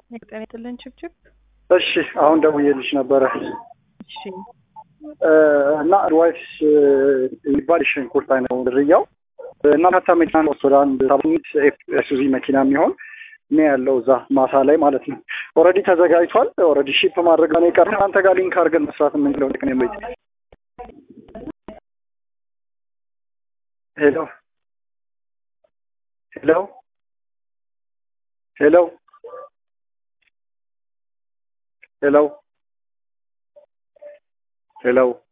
የቅጠን የጥልን ችብችብ እሺ አሁን ደውዬልሽ ነበረ እሺ እና ዋይስ የሚባል ሽንኩርት አይነት ነው ዝርያው እና መታ መኪና ወደ አንድ ሳምንት ኤሱዚ መኪና የሚሆን እኔ ያለው እዛ ማሳ ላይ ማለት ነው። ኦልሬዲ ተዘጋጅቷል። ኦልሬዲ ሺፕ ማድረግ ነው የቀረ። አንተ ጋር ሊንክ አድርገን መስራት የምንችለው ልክ ነው። ሄሎ ሄሎ ሄሎ ሄሎ ሄሎ